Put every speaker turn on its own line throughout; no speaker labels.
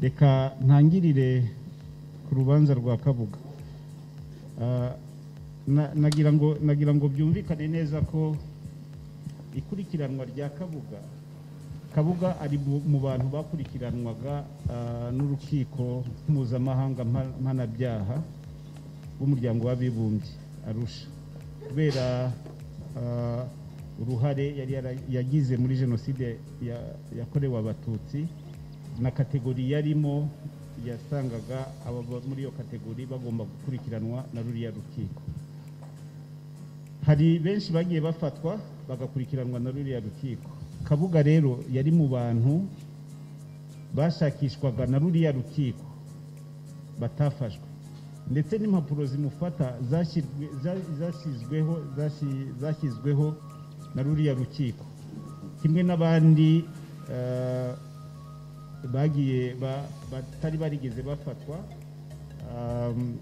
reka ntangirire ku rubanza rwa kabuga Ah, na- nagira ngo nagira ngo byumvikane neza ko ikurikiranwa rya kabuga kabuga ari mu mu bantu bakurikiranwaga ah, n'urukiko mpuzamahanga mpa- mpanabyaha w'umuryango w'abibumbye arusha kubera ah, uruhare yari yara- yagize muri jenoside ya- yakorewe abatutsi na kategori yarimo yasangaga ababa muri iyo kategori bagomba gukurikiranwa na ruriya rukiko hari benshi bagiye bafatwa bagakurikiranwa na ruriya rukiko kabuga rero yari mu bantu bashakishwaga na ruriya rukiko batafashwe ndetse n'impapuro zimufata zashyirwe- za- zashyizweho zashi- zashyizweho na ruriya rukiko kimwe n'abandi eh, bagiye ba- batari barigeze bafatwa um,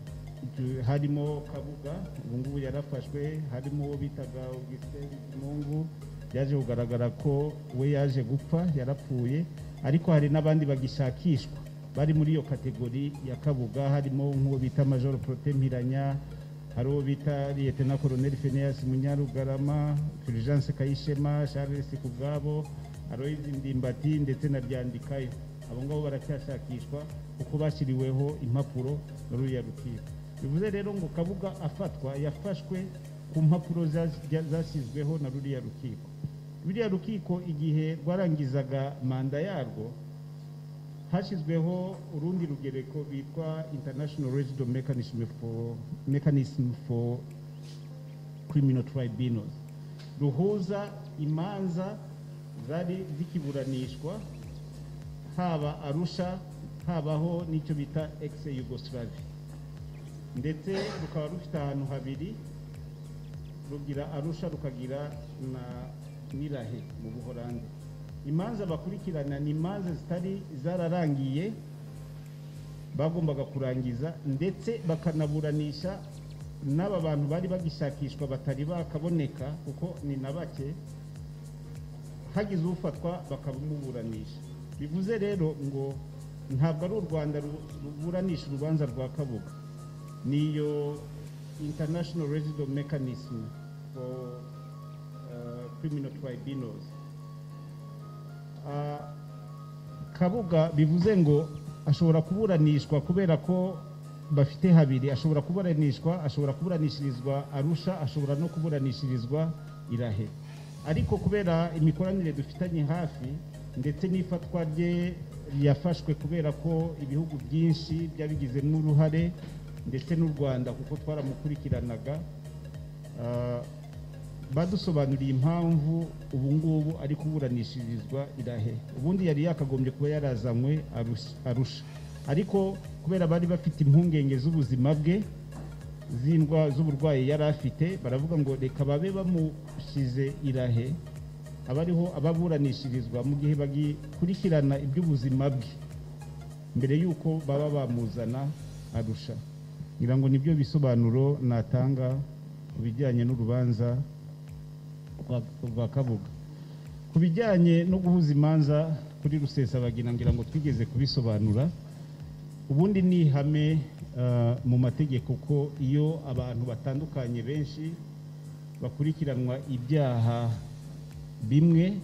tu- harimo kabuga ubu ngubu yarafashwe harimo uwo bitaga Augustin Bizimungu yaje kugaragara ko we yaje gupfa yarapfuye ariko hari n'abandi bagishakishwa bari muri iyo kategori ya kabuga harimo nk'uwo bita majoro prote mpiranya hari uwo bita liyetena koloneli feneyasi munyarugarama fulgence kayishema charles kubwabo aroyizi ndimbati ndetse na ryandikayo abo ngabo baracyashakishwa kuko bashyiriweho impapuro na ruriya rukiko bivuze rero ngo kabuga afatwa yafashwe ku mpapuro zas- jya- zashyizweho na ruriya rukiko ruriya rukiko igihe rwarangizaga manda yarwo hashyizweho urundi rugereko rwitwa international Residual mechanism for mechanism for criminal tribunals ruhuza imanza zari zikiburanishwa haba arusha habaho n'icyo bita ex yugoslavia ndetse rukaba rufite ahantu habiri rugira arusha rukagira na nirahe mu buhorandi imanza bakurikirana ni imanza zitari zararangiye bagombaga kurangiza ndetse bakanaburanisha n'aba bantu bari bagishakishwa batari bakaboneka kuko ni na bake hagize ufatwa bakamuburanisha bivuze rero ngo ntabwo ari u rwanda ru- ruburanisha urubanza rwa kabuga niyo international residual mechanism for uh, criminal tribunals Ah, kabuga bivuze ngo ashobora kuburanishwa kubera ko bafite habiri ashobora kuburanishwa ashobora kuburanishirizwa arusha ashobora no kuburanishirizwa irahe ariko kubera imikoranire dufitanye hafi ndetse n'ifatwa rye yafashwe kubera ko ibihugu byinshi byabigizemo uruhare ndetse n'u rwanda kuko twaramukurikiranaga ah, badusobanuriye impamvu ubu ngubu ari kuburanishirizwa irahe ubundi yari yakagombye kuba yarazanywe Arus- arusha ariko kubera bari bafite impungenge z'ubuzima bwe z'indwa z'uburwayi yari afite baravuga ngo reka babe bamushyize irahe abariho ababuranishirizwa mu gihe bagikurikirana iby'ubuzima bwe mbere y'uko baba bamuzana arusha ngira ngo nibyo bisobanuro natanga ku bijyanye n'urubanza rwa- rwa kabuga ku bijyanye no guhuza imanza kuri rusesabagina ngira ngo twigeze kubisobanura ubundi ni ihame ah, mu mategeko ko iyo abantu batandukanye benshi bakurikiranwa ibyaha bimwe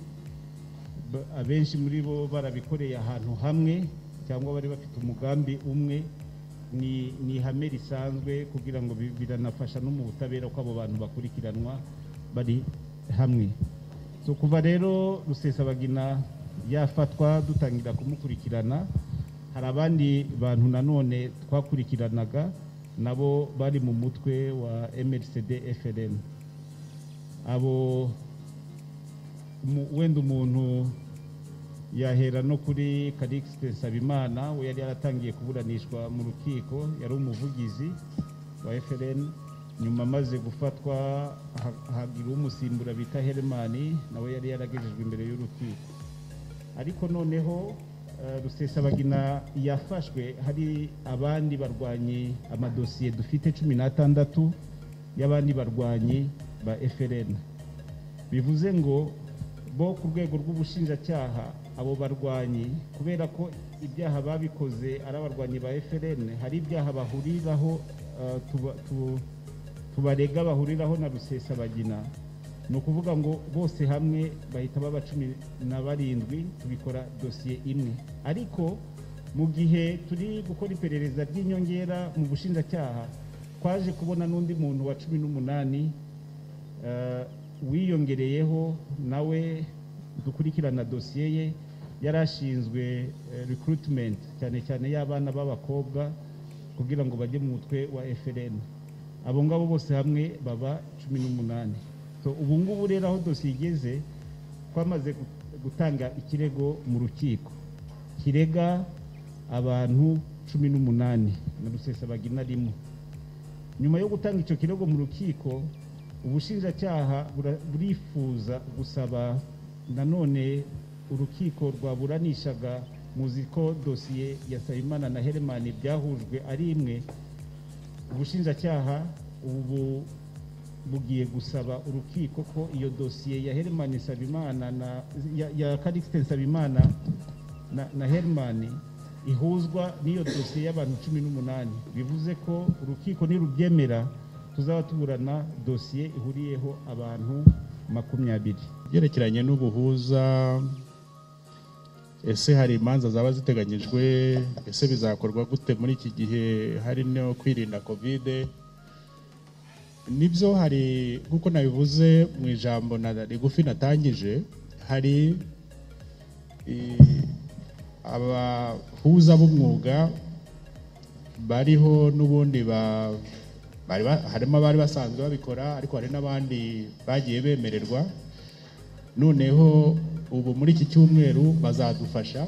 ba- abenshi muri bo barabikoreye ahantu hamwe cyangwa bari bafite umugambi umwe ni ni ihame risanzwe kugira ngo bi- biranafasha no mu butabera ko abo bantu bakurikiranwa bari hamwe so kuva rero rusesabagina yafatwa dutangira kumukurikirana hari abandi bantu nanone twakurikiranaga nabo bari mu mutwe wa mrcd frn abo mu- wenda umuntu yahera no kuri Calixte Nsabimana we yari yaratangiye kuburanishwa mu rukiko yari umuvugizi wa FRN nyuma amaze gufatwa ha- hagira umusimbura bita Hermani nawe yari yaragejejwe imbere y'urukiko ariko noneho eh, rusesabagina yafashwe hari abandi barwanyi amadosiye dufite cumi n'atandatu y'abandi barwanyi ba FRN bivuze ngo bo ku rwego rw'ubushinjacyaha abo barwanyi kubera ko ibyaha babikoze ari abarwanyi ba eferene hari ibyaha bahuriraho eh, tuba- tu- tubarega bahuriraho na rusesabagina ni ukuvuga ngo bose hamwe bahita baba cumi na barindwi tubikora dosiye imwe ariko mu gihe turi gukora iperereza ry'inyongera mu bushinjacyaha twaje kubona n'undi muntu wa cumi n'umunani eh, wiyongereyeho nawe dukurikirana dosiye ye yari ashinzwe eh, recruitment cyane cyane y'abana b'abakobwa kugira ngo bajye mu mutwe wa FLN abo ngabo bose hamwe baba cumi n'umunani so ubu ngubu rero aho dosiye igeze twamaze gu- gutanga ikirego mu rukiko kirega abantu cumi n'umunani na rusesabagina rimwe nyuma yo gutanga icyo kirego mu rukiko ubushinjacyaha bura- burifuza gusaba nanone urukiko rwaburanishaga muzi ko dosiye ya sayimana na heremani byahujwe ari imwe ubushinjacyaha ubu bugiye gusaba urukiko ko iyo dosiye ya heremani sabimana na ya, ya karikisite nsabimana na, na heremani ihuzwa n'iyo dosiye y'abantu cumi n'umunani bivuze ko urukiko nirubyemera tuzaba tuburana dosiye ihuriyeho abantu makumyabiri
byerekeranye n'ubuhuza ese hari imanza zaba ziteganyijwe ese bizakorwa gute muri iki gihe hari no kwirinda kovide nibyo hari nk'uko nabivuze mu ijambo na rigufi natangije hari i- abahuza b'umwuga bariho n'ubundi ba- bari ba- harimo abari basanzwe babikora ariko hari n'abandi bagiye bemererwa noneho ubu muri iki cyumweru bazadufasha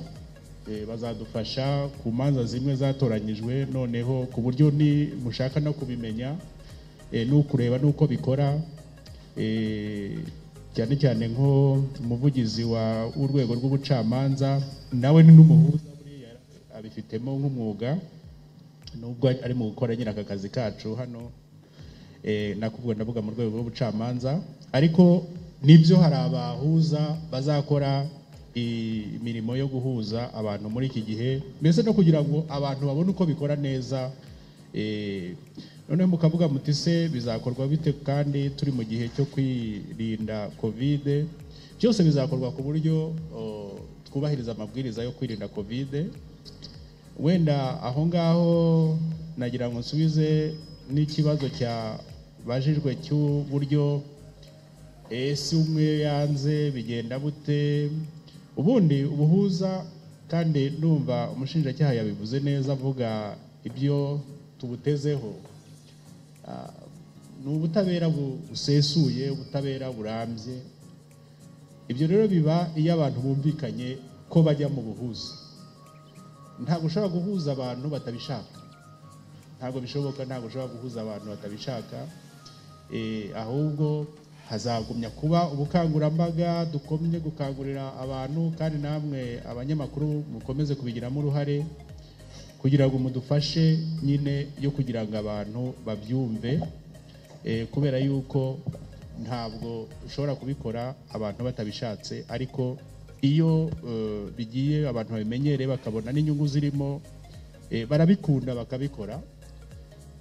eh, bazadufasha ku manza zimwe zatoranyijwe noneho ku buryo ni mushaka no kubimenya eh, n'ukureba n'uko bikora eh, cyane cyane nko umuvugizi wa- w'urwego rw'ubucamanza nawe ni n'umuhuza buriya abifitemo nk'umwuga nubwo ari mu gukora nyine aka kazi kacu hano eh, nakuvuga ndavuga mu rwego rw'ubucamanza ariko nibyo hari abahuza bazakora i- imirimo yo guhuza abantu muri iki gihe mbese no kugira ngo abantu babone uko bikora neza eh, noneho mukavuga muti se bizakorwa bite kandi turi mu gihe cyo kwirinda kovide byose bizakorwa ku buryo o, twubahiriza amabwiriza yo kwirinda kovide wenda aho ngaho nagira ngo nsubize n'ikibazo cya bajijwe cy'uburyo ese umwe yanze bigenda bute ubundi ubuhuza kandi numva umushinjacyaha yabivuze neza avuga ibyo tubutezeho Ah, ni ubutabera bu- busesuye ubutabera burambye ibyo rero biba iyo abantu bumvikanye ko bajya mu buhuza ntabwo ushobora guhuza abantu batabishaka ntabwo bishoboka ntabwo ushobora guhuza abantu batabishaka Eh, ahubwo hazagumya kuba ubukangurambaga dukomye gukangurira abantu kandi namwe abanyamakuru mukomeze kubigiramo uruhare kugira ngo mudufashe nyine yo kugira ngo abantu babyumve eh, kubera yuko ntabwo ushobora kubikora abantu batabishatse ariko iyo eh, bigiye abantu babimenyereye bakabona n'inyungu zirimo eh, barabikunda bakabikora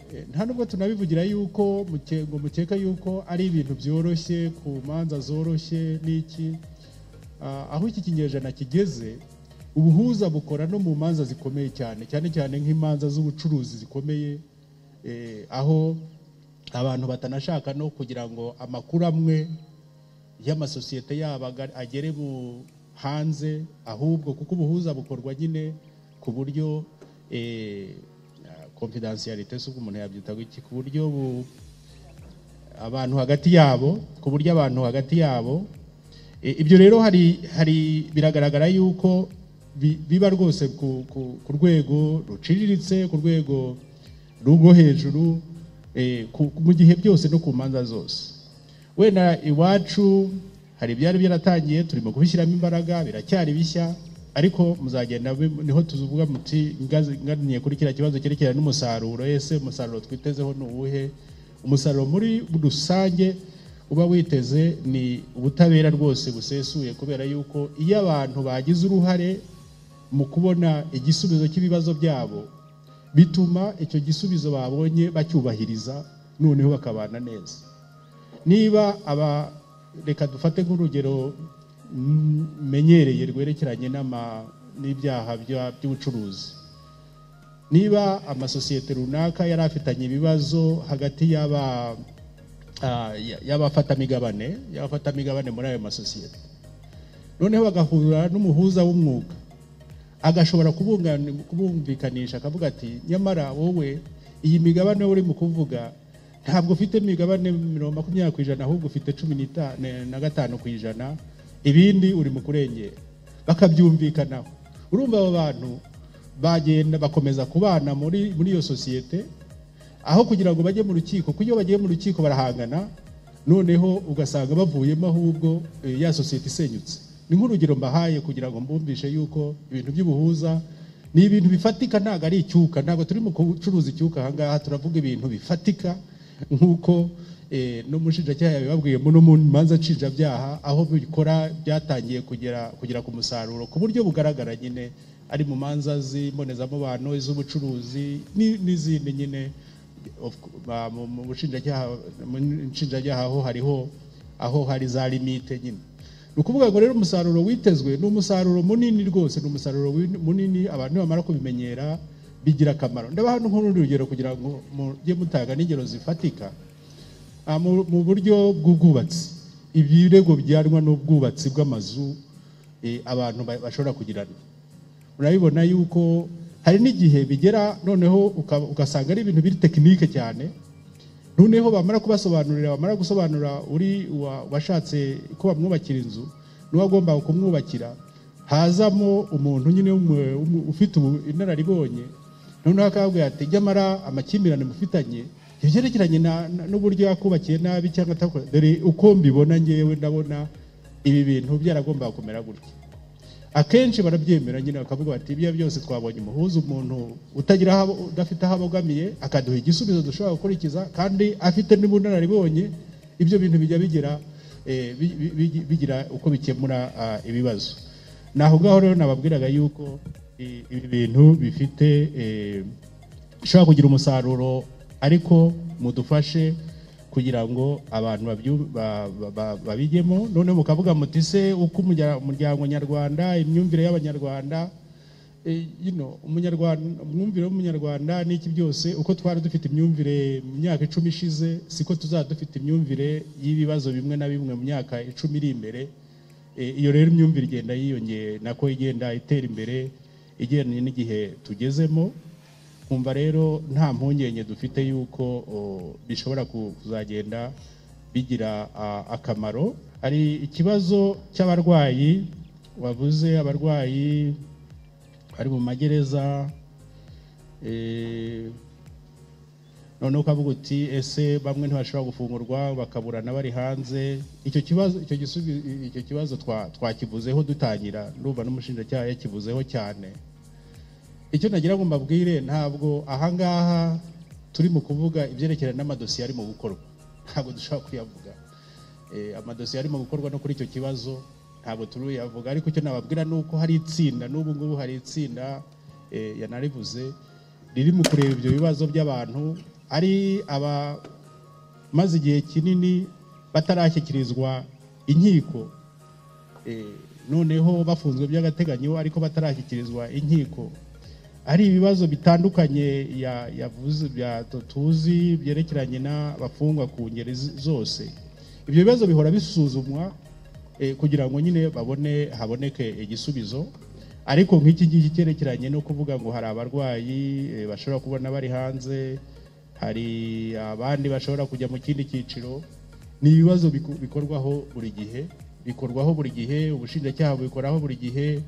Eh, nta nubwo tunabivugira yuko muke- ngo mukeka yuko ari ibintu byoroshye ku manza zoroshye n'iki Ah, aho iki kinyejana kigeze ubuhuza bukora no mu manza zikomeye cyane cyane cyane nk'imanza z'ubucuruzi zikomeye eh, aho abantu batanashaka no kugira ngo amakuru amwe y'amasosiyete yabo aga- agere mu hanze ahubwo kuko ubuhuza bukorwa nyine ku buryo eh, confidentiality se ubwo umuntu yabyita iki ku buryo bu- abantu hagati yabo ku buryo abantu hagati yabo E, ibyo rero hari hari biragaragara yuko bi- biba rwose ku, ku, ku rwego ruciriritse ku rwego rwo hejuru e, ku, mu gihe byose no ku manza zose wenda iwacu hari ibyari byaratangiye turimo kubishyiramo imbaraga biracyari bishya ariko muzagenda mu- niho tuvuga muti ngazi- nganiye kuri kiriya kibazo cyerekeranye n'umusaruro ese umusaruro twitezeho ni uwuhe umusaruro muri rusange uba witeze ni ubutabera rwose busesuye kubera yuko iyo abantu bagize uruhare mu kubona igisubizo cy'ibibazo byabo bituma icyo gisubizo babonye bacyubahiriza noneho bakabana neza niba aba reka dufate nk'urugero mm, menyereye rwerekeranye n'ama- n'ibyaha bya- by'ubucuruzi niba amasosiyete runaka yari afitanye ibibazo hagati y'aba ah, y- y'abafatamigabane y'abafatamigabane muri ayo masosiyete noneho bagahura n'umuhuza w'umwuga agashobora kubungani- kubumvikanisha akavuga ati nyamara wowe iyi migabane wowe urimo kuvuga ntabwo ufite migabane mirongo makumyabiri ku ijana ahubwo ufite cumi n'ita- ne- na gatanu ku ijana ibindi uri mu kurengera bakabyumvikanaho urumva abo bantu bagenda bakomeza kubana muri muri iyo sosiyete aho kugira ngo bajye mu rukiko kuko iyo bagiye mu rukiko barahangana noneho ugasanga bavuyemo ahubwo eh, ya sosiyete isenyutse ni nk'urugero mbahaye kugira ngo mbumvishe yuko ibintu by'ubuhuza ni ibintu bifatika ntabwo ari icyuka ntabwo turi mu gucuruza icyuka aha ngaha turavuga ibintu bifatika nk'uko eh, n'umushinjacyaha yabibabwiye muno mu manza nshinjabyaha aho bikora byatangiye kugera kugera ku musaruro ku buryo bugaragara nyine ari mu manza z'imbonezamubano iz'ubucuruzi ni- n'izindi nyine Of cou- ba- mu mu bushinjacyaha mu nshinjacyaha ho hariho aho hari za limite nyine ni ukuvuga ngo rero umusaruro witezwe ni umusaruro munini rwose ni umusaruro win- munini abantu bamara kubimenyera bigira akamaro ndabaha n'urundi rugero kugira ngo mujye mutanga n'ingero zifatika Ah, mu mu buryo bw'ubwubatsi ibirego bijyanwa n'ubwubatsi bw'amazu eh, abantu ba- bashobora kugirana urabibona yuko hari n'igihe bigera noneho uka- ugasanga ari ibintu biri tekinike cyane noneho bamara kubasobanurira bamara gusobanura uri wa- washatse ko bamwubakira inzu n'uwo agomba kumwubakira hazamo umuntu nyine w'umu- w'umu- ufite ubu- inararibonye noneho akababwira ati nyamara amakimbirane mufitanye ibyerekeranye na- na- n'uburyo yakubakiye nabi cyangwa atakora dore uko mbibona ngewe ndabona ibi bintu byaragombaga kumera gutya akenshi barabyemera nyine bakavuga bati ibyo byose twabonye umuhuza umuntu utagira aho abo- udafite aho abogamiye akaduha igisubizo dushobora gukurikiza kandi afite n'ubunararibonye ibyo bintu bijya bigira eh, bi- bi- bi- bigira uko bikemura ah, ibibazo naho ngaho rero nababwiraga yuko eh, ibi bintu bifite eh, bishobora kugira umusaruro ariko mudufashe kugira ngo abantu babyu- ba- ba- ba- babijyemo noneho mukavuga muti se uko umurya- umuryango nyarwanda imyumvire y'abanyarwanda eh, you know, umunyarwanda umwumvire w'umunyarwanda n'iki byose uko twari dufite imyumvire mu myaka icumi ishize siko tuzaba dufite imyumvire y'ibibazo bimwe na bimwe mu myaka icumi iri imbere Eh, iyo rero imyumvire igenda yiyongera nako igenda itera imbere igendanye n'igihe tugezemo kumva rero nta mpungenge dufite yuko o, bishobora ku- kuzagenda bigira a, akamaro hari ikibazo cy'abarwayi wavuze abarwayi bari mu magereza eh, noneho ukavuga uti ese bamwe ntibashobora gufungurwa bakaburana bari hanze icyo kibazo icyo gisubi- icyo kibazo twa- twakivuzeho dutangira ndumva n'umushinjacyaha yakivuzeho cyane icyo nagira ngo mbabwire ntabwo ahangaha turi mu kuvuga ibyerekeranye n'amadosiye arimo gukorwa ntabwo dushobora kuyavuga Eh, amadosiye arimo gukorwa no kuri icyo kibazo ntabwo turuyavuga ariko icyo nababwira ni uko hari itsinda n'ubu ngubu hari itsinda eh, yanarivuze riri mu kureba ibyo bibazo by'abantu ari aba maze igihe kinini batarashyikirizwa inkiko Eh, noneho bafunzwe by'agateganyo ariko batarashyikirizwa inkiko ari ibibazo bitandukanye ya- yavuze bya tuzi byerekeranye n'abafungwa ku ngeri z- zose ibyo bibazo bihora bisuzumwa eh, kugira ngo nyine babone haboneke igisubizo ariko nk'iki ngiki cyerekeranye no kuvuga ngo hari abarwayi eh, bashobora kubona bari hanze hari abandi bashobora kujya mu kindi cyiciro ni ibibazo biku- bikorwaho buri gihe bikorwaho buri gihe ubushinjacyaha bubikoraho buri gihe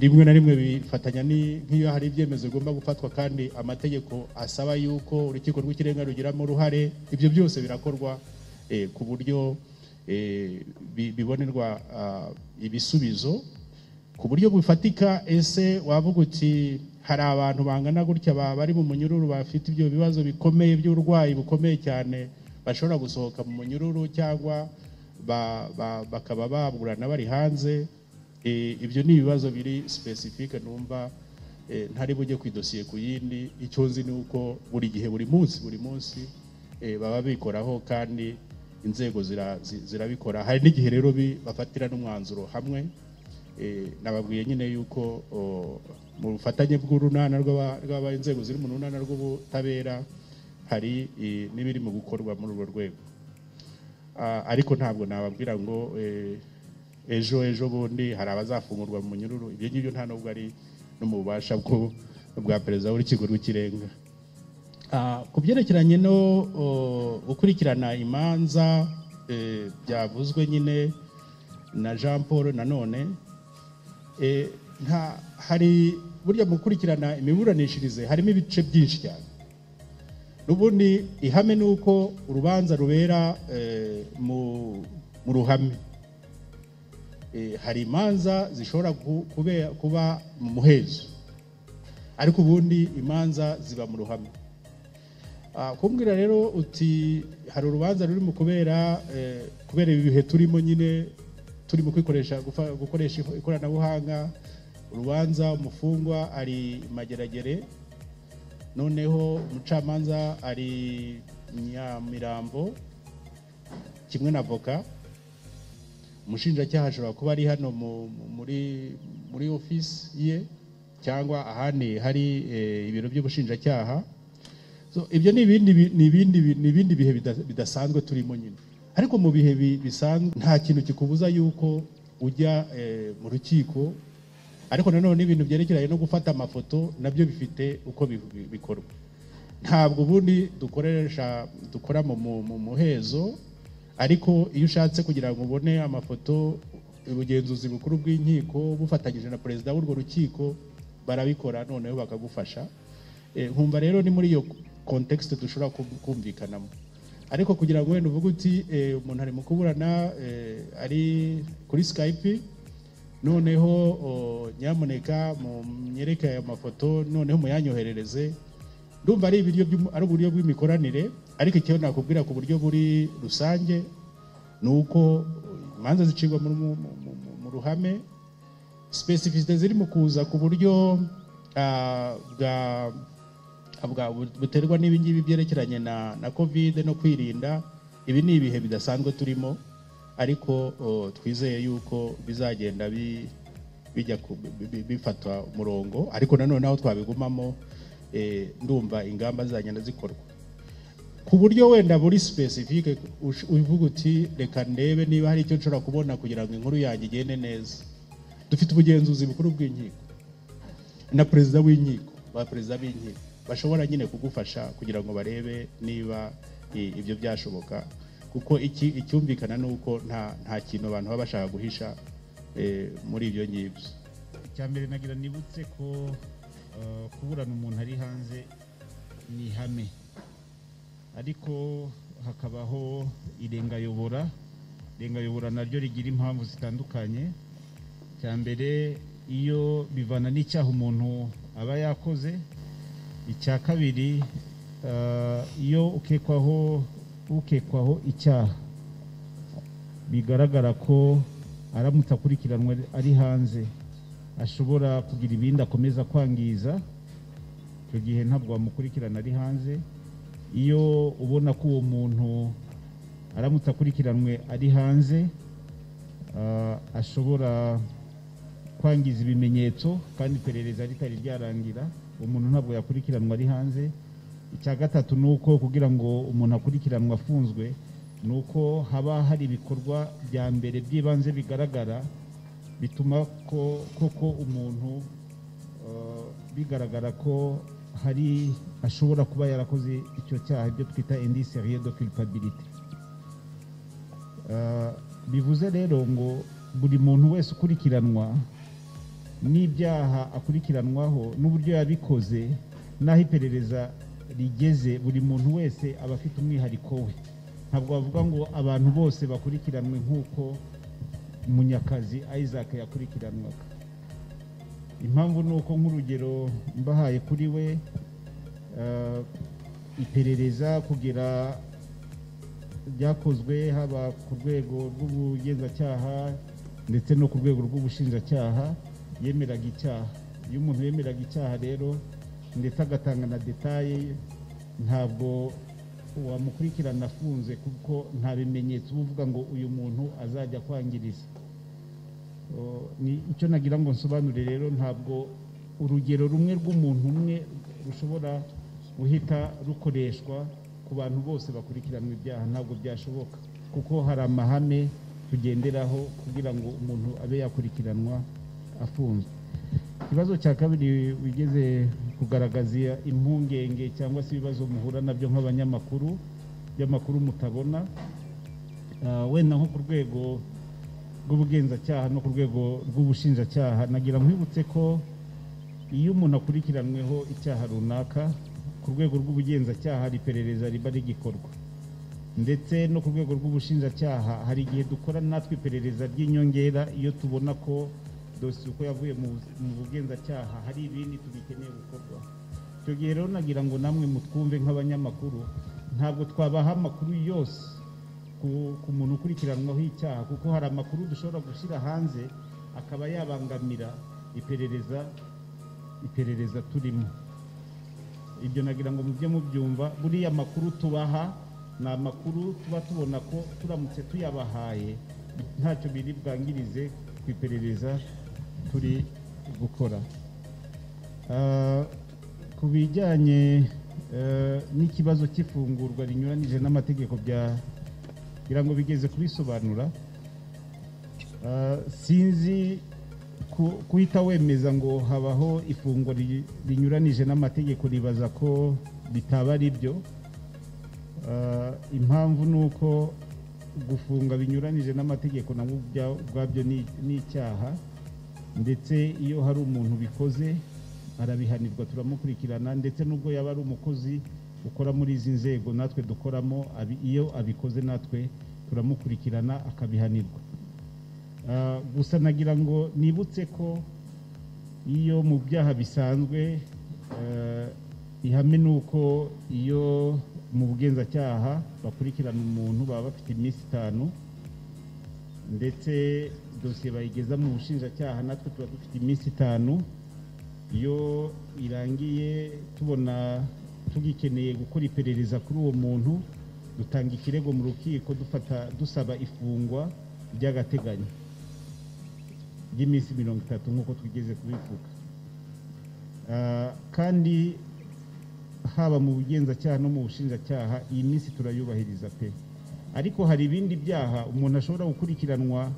rimwe na rimwe bifatanya ni- nk'iyo hari ibyemezo bigomba gufatwa kandi amategeko asaba yuko urukiko rw'ikirenga rugiramo uruhare ibyo byose birakorwa eh, ku buryo eh, bi- bibonerwa ah, ibisubizo ku buryo bufatika ese wavuga uti hari abantu bangana gutya ba- bari mu munyururu bafite ibyo bibazo bikomeye by'uburwayi bukomeye cyane bashobora gusohoka mu munyururu cyangwa ba- ba- bakaba baburana bari hanze Eh, ibyo ni ibibazo biri specific numva eh, ntari bujye ku idosiye ku yindi icyo nzi ni uko buri gihe buri munsi buri munsi eh, baba bikoraho kandi inzego zira- zi- zirabikora hari n'igihe rero bi- bafatira n'umwanzuro hamwe Eh, nababwiye nyine yuko o, mu bufatanye bw'urunana rw'aba- rw'aba inzego ziri mu runana rw'ubutabera hari eh, n'ibiri mu gukorwa muri urwo rwego Ah, ariko ntabwo nababwira ngo eh, ejo ejo bundi hari abazafungurwa mu munyururu ibyo ngibyo nta nubwo ari no mu bubasha bwo- bwa perezida w'urukiko rw'ikirenga Ah, ku byerekeranye no o, gukurikirana imanza eh, byavuzwe nyine na jean paul nanone eh, nta hari burya mu gukurikirana imiburanishirize harimo ibice byinshi cyane n'ubundi ihame ni uko urubanza rubera eh, mu mu ruhame Eh, hari imanza zishobora ku- kubera- kuba mu muhezo ariko ubundi imanza ziba mu ruhame Ah, kumbwira rero uti hari urubanza ruri mu kubera eh, kubera ibi bihe turimo nyine turi mu kwikoresha gufa- gukoresha iko- ikoranabuhanga urubanza umufungwa ari mageragere noneho umucamanza ari nyamirambo kimwe na voka umushinjacyaha ashobora kuba ari hano mu- mu- muri muri ofisi ye cyangwa ahandi hari eh, ibiro by'ubushinjacyaha So, ibyo ni ibindi bi- ni ibindi bi- ni ibindi bihe bida- bidasanzwe turimo nyine ariko mu bihe bi- bisanzwe nta kintu kikubuza yuko ujya eh, mu rukiko ariko nanone ibintu byerekeranye no gufata amafoto nabyo bifite uko bi- bi- bikorwa ntabwo ubundi dukoresha dukora mu, mu, mu muhezo ariko iyo ushatse kugira ngo ubone amafoto ubugenzuzi bukuru bw'inkiko bufatanyije na perezida w'urwo rukiko barabikora noneho bakagufasha Eh, nkumva rero ni muri iyo context dushobora kum- kumvikanamo ariko kugira ngo wenda uvuge uti eh, umuntu ari mu kuburana eh, ari kuri skype noneho o, nyamuneka munyereke aya mafoto noneho muyanyoherereze ndumva ari ibiryo by'umu- ari uburyo bw'imikoranire ariko icyo nakubwira ku buryo buri rusange ni uko uh, imanza zicibwa mu- mu- mu- mu- mu ruhame specificité ziri mu kuza ku buryo ah, bwa bwa- buterwa n'ibi ngibi byerekeranye na na covid no kwirinda ibi ni ibihe bidasanzwe turimo ariko oh, twizeye yuko bizagenda bi- bijya ku- bi- bi- bifatwa umurongo ariko nanone aho twabigumamo eh, ndumva ingamba zizagenda zikorwa ku buryo wenda buri specific ush- uvuga uti reka ndebe niba hari icyo nshobora kubona kugira ngo inkuru yanjye igende neza dufite ubugenzuzi bukuru bw'inkiko na perezida w'inkiko ba perezida b'inkiko bashobora nyine kugufasha kugira ngo barebe niba i- ibyo byashoboka kuko iki icyumvikana ni uko nta nta kintu abantu baba bashaka guhisha eh, muri ibyo ngibyo
icya mbere nagira nibutse ko eh, kuburana umuntu ari hanze ni ihame ariko hakabaho irengayobora irengayobora naryo rigira impamvu zitandukanye icya mbere iyo bivana n'icyaha umuntu aba yakoze icya kabiri eh, iyo ukekwaho ukekwaho icyaha bigaragara ko aramutse akurikiranwe ari hanze ashobora kugira ibindi akomeza kwangiza icyo gihe ntabwo wamukurikirana ari hanze iyo ubona ko uwo muntu aramutse akurikiranwe ari hanze ah, ashobora kwangiza ibimenyetso kandi iperereza ritari ryarangira uwo muntu ntabwo yakurikiranwa ari hanze icya gatatu ni uko kugira ngo umuntu akurikiranwe afunzwe ni uko haba hari ibikorwa bya mbere by'ibanze bigaragara bituma ko koko umuntu eh, bigaragara ko hari ashobora kuba yarakoze icyo cyaha ibyo twita indi seriye de culpabilité Eh, bivuze rero ngo buri muntu wese ukurikiranwa n'ibyaha akurikiranwaho n'uburyo yabikoze n'aho iperereza rigeze buri muntu wese aba afite umwihariko we ntabwo bavuga ngo abantu bose bakurikiranwe nk'uko munyakazi isaac yakurikiranwaga impamvu ni uko nk'urugero mbahaye kuri we eh, iperereza kugera ryakozwe haba ku rwego rw'ubugenzacyaha ndetse no ku rwego rw'ubushinjacyaha yemeraga icyaha iyo umuntu yemeraga icyaha rero ndetse agatanga na detaye ntabwo wamukurikirana afunze kuko nta bimenyetso uba uvuga ngo uyu muntu azajya kwangiriza Oh, ni icyo nagira ngo nsobanure rero ntabwo urugero rumwe rw'umuntu umwe rushobora guhita rukoreshwa ku bantu bose bakurikiranwa ibyaha ntabwo byashoboka kuko hari amahame tugenderaho kugira ngo umuntu abe yakurikiranwa afunzwe ikibazo cya kabiri wigeze kugaragaza impungenge cyangwa se ibibazo muhura nabyo nk'abanyamakuru by'amakuru mutabona Ah, wenda nko ku rwego rw'ubugenzacyaha no ku rwego rw'ubushinjacyaha nagira nkwibutse ko iyo umuntu akurikiranyweho icyaha runaka ku rwego rw'ubugenzacyaha hari iperereza riba rigikorwa ndetse no ku rwego rw'ubushinjacyaha hari igihe dukora natwe iperereza ry'inyongera iyo tubona ko dosiye uko yavuye mu bu- mu bugenzacyaha hari ibindi tubikeneye gukorwa icyo gihe rero nagira ngo namwe mutwumve nk'abanyamakuru ntabwo twabaha amakuru yose ku- ku muntu ukurikiranwaho icyaha kuko hari amakuru dushobora gushyira hanze akaba yabangamira iperereza iperereza turimo ibyo nagira ngo mujye mubyumva buriya makuru tubaha ni amakuru tuba tubona ko turamutse tuyabahaye ntacyo biri bwangirize ku iperereza turi gukora Ah, ku bijyanye eh, n'ikibazo cy'ifungurwa rinyuranije n'amategeko bya ngira ngo bigeze kubisobanura Ah, sinzi ku- guhita wemeza ngo habaho ifungwa ri- rinyuranije n'amategeko ribaza ko bitaba ari byo Ah, impamvu ni uko gufunga binyuranije n'amategeko nabwo ubya- ubwabyo ni ni icyaha ndetse iyo hari umuntu bikoze arabihanirwa turamukurikirana ndetse n'ubwo yaba ari umukozi ukora muri izi nzego natwe dukoramo abi- iyo abikoze natwe turamukurikirana akabihanirwa Ah, gusa nagira ngo nibutse ko iyo mu byaha bisanzwe eh, ihame ni uko iyo mu bugenzacyaha bakurikirana umuntu baba bafite iminsi itanu ndetse dosiye bayigeza mu bushinjacyaha natwe tuba dufite iminsi itanu iyo irangiye tubona tugikeneye gukora iperereza kuri uwo muntu dutanga ikirego mu rukiko dufata dusaba ifungwa ry'agateganyo ry'iminsi mirongo itatu nk'uko twigeze kubivuga Ah, kandi haba mu bugenzacyaha no mu bushinjacyaha iyi minsi turayubahiriza pe ariko hari ibindi byaha umuntu ashobora gukurikiranwa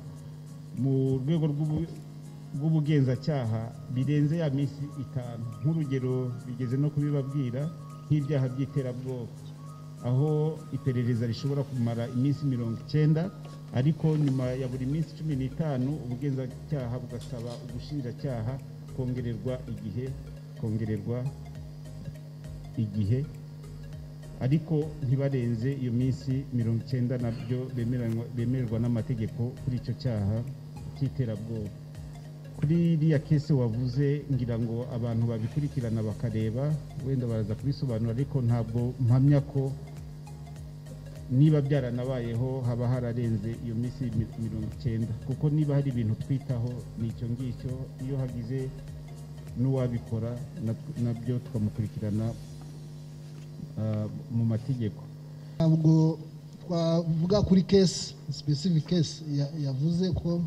mu rwego rw'ubu- rw'ubugenzacyaha birenze ya minsi itanu nk'urugero bigeze no kubibabwira nk'ibyaha by'iterabwoba aho iperereza rishobora kumara iminsi mirongo icyenda ariko nyuma ya buri minsi cumi n'itanu ubugenzacyaha bugasaba ubushinjacyaha kongererwa igihe kongererwa igihe ariko ntibarenze iyo minsi mirongo icyenda nabyo bemeranywa- bemererwa n'amategeko kuri icyo cyaha cy'iterabwoba kuri iriya kese wavuze ngira ngo abantu babikurikirana bakareba wenda baraza kubisobanura ariko ntabwo mpamya ko niba byaranabayeho haba hararenze iyo minsi mi- mirongo icyenda kuko niba hari ibintu twitaho ni icyo ngicyo iyo hagize n'uwabikora na- nabyo tukamukurikirana ah, mu mategeko
ntabwo twavuga kuri kesi specific kesi ya- yavuze ko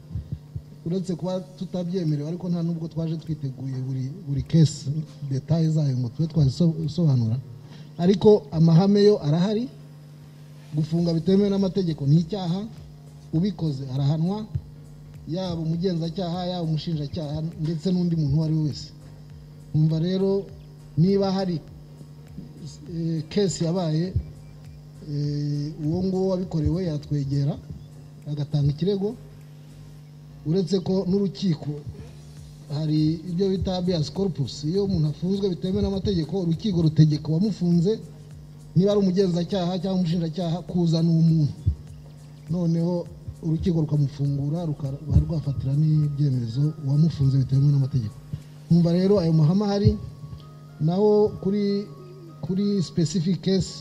uretse kuba tutabyemerewe ariko nta nubwo twaje twiteguye buri buri kesi detaye zayo ngo tube twazisobanura ariko amahame yo arahari gufunga bitemewe n'amategeko ni icyaha ubikoze arahanwa yaba umugenzacyaha yaba umushinjacyaha ndetse n'undi muntu uwo ari we wese umva rero niba hari eh, kesi yabaye Eh, uwo nguwo wabikorewe yatwegera agatanga ikirego uretse ko n'urukiko hari ibyo bita habeas corpus iyo umuntu afunzwe bitemewe n'amategeko urukiko rutegeka uwamufunze niba ari umugenzacyaha cyangwa umushinjacyaha kuzana uwo muntu noneho urukiko rukamufungura rukaba rwafatira n'ibyemezo uwamufunze bitemewe n'amategeko nkumva rero ayo mahame ahari naho kuri kuri specific case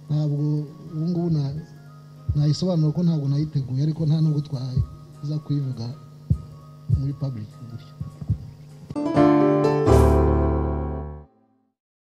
ntabwo ubu ngubu na- nayisobanura ko ntabwo nayiteguye ariko nta nubwo twaza kuyivuga muri public gutyo